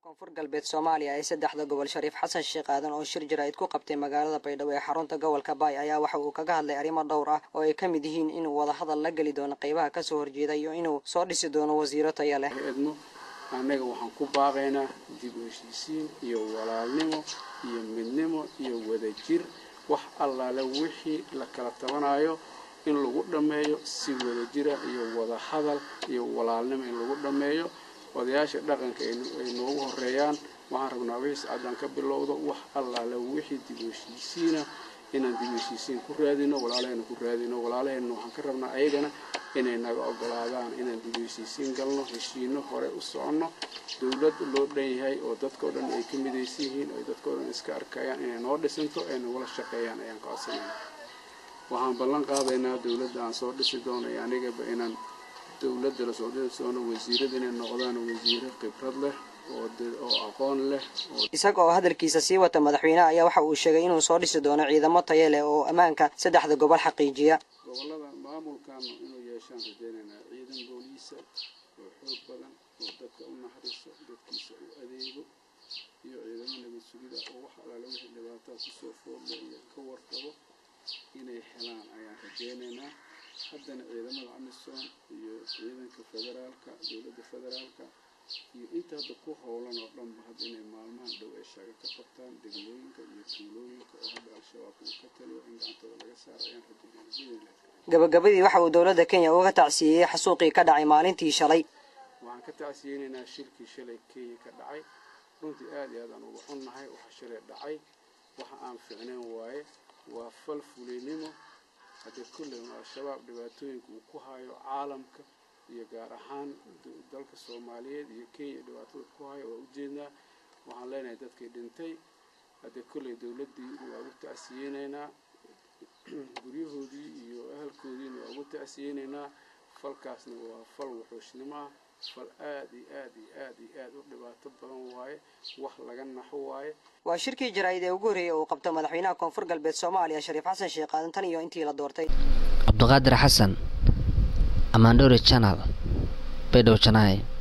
koonfur galbeed soomaaliya ee saddexda gobol shariif xasan sheekh aadan oo shir jaraa'id ku qabtay magaalada baydhabo ee xarunta gobolka baay ayaa waxa uu kaga hadlay arrimo dhowr ah oo ay ka mid yihiin inuu wadahadal la geli doono qaybaha kasoo horjeeda iyo inuu soo dhisi doono wasiiro taya leh edmo annaga waxaan ku baaqaynaa dib u heshiisiin iyo walaalnimo iyo midnimo iyo wadajir wax allaale wixii la kala tabanayo in lagu dhammeeyo si wadajira iyo wadahadal iyo walaalnimo in lagu dhammeeyo odayaasha dhaqanka ay noogu horeeyaan waxaan rabnaa wixii sacadaan ka bilowdo wax allaale wixii dib u heshiisiina inaan dib u heshiisiin ku raadino walaalahayna ku raadino walaalahayna waxaan ka rabnaa ayagana inay naga ogolaadaan inaan dib u heshiisiin galno heshiino hore u soconno dowlad loo dhan yahay oo dadkao dhan ay ka midaysan yihiin oo dadkao dhan iska arkayaan inay noo dhisanto ay nagula shaqeeyaan ayaan ka codsanayna waxaan ballan qaadaynaa dowladda aan soo dhisi doono iyo anigaba inaan dowladda lasoo dhisi doono wasiirada inay noqdaan wasiiro khibrad leh oo aqoon leh isaga oo hadalkiisa sii wata madaxweyneha ayaa waxa uu sheegay inuu soo dhisi doono ciidamo tayo leh oo ammaanka saddexda gobol xaqiijiya gobolada maamulkan inuu yeeshaan rajaynaynaa ciidan booliisa oo xoog badan oo dadka u naxariiso dadkiisa u adeego iyo ciidamo nabad sugida oo wax alaale wixii dhibaataa kusoo foodla iyo ka warqabo inay helaan ayaan rajaynaynaa haddana ciidamada amisom iyo ciidanka federaalka dowladda federaalka iyo inta hadda ku howlan oo dhanba hadda inay maalmahan dhow ay shaaga ka qabtaan degmooyinka iyo tuulooyinka oo hadda al-shabaab uu ka taliyo in gacantooda laga saaro ayaan rajaynaa gabagabadii waxa uu dowladda kenya uga tacsiiyey xasuuqii ka dhacay maalintii shalay waxaan ka tacsiyeynaynaa shirkii shalay kenya ka dhacay runtii aad iyo aad aan uga xunnahay waxa shalay dhacay waxa aan ficnayn waaye waa fal fulinimo haddii kulley al-shabaab dhibaatooyinka uu ku hayo caalamka iyo gaar ahaan dalka soomaaliyeed iyo kenya dhibaatada ku hayo waa ujeednaa waxaan leenahay dadkii dhintay haddii kulley dowladdii waa ugu tacsiyeynaynaa guryahoodii iyo ahalkoodiina waa ugu tacsiyeynaynaa falkaasna waa fal wuxuushnimo ah fal aad iyo aad iyo aad iyo aad u dhibaato badan waaye wax laga naxo waaye waa shirkii jaraa'id ee ugu horreeyey uu qabto madaxweynaha koonfur galbeed soomaaliya shariif xasan sheekh aadan tan iyo intii la doortay cabdiqaadir xasan amaandhowre janal baydhabo janaaye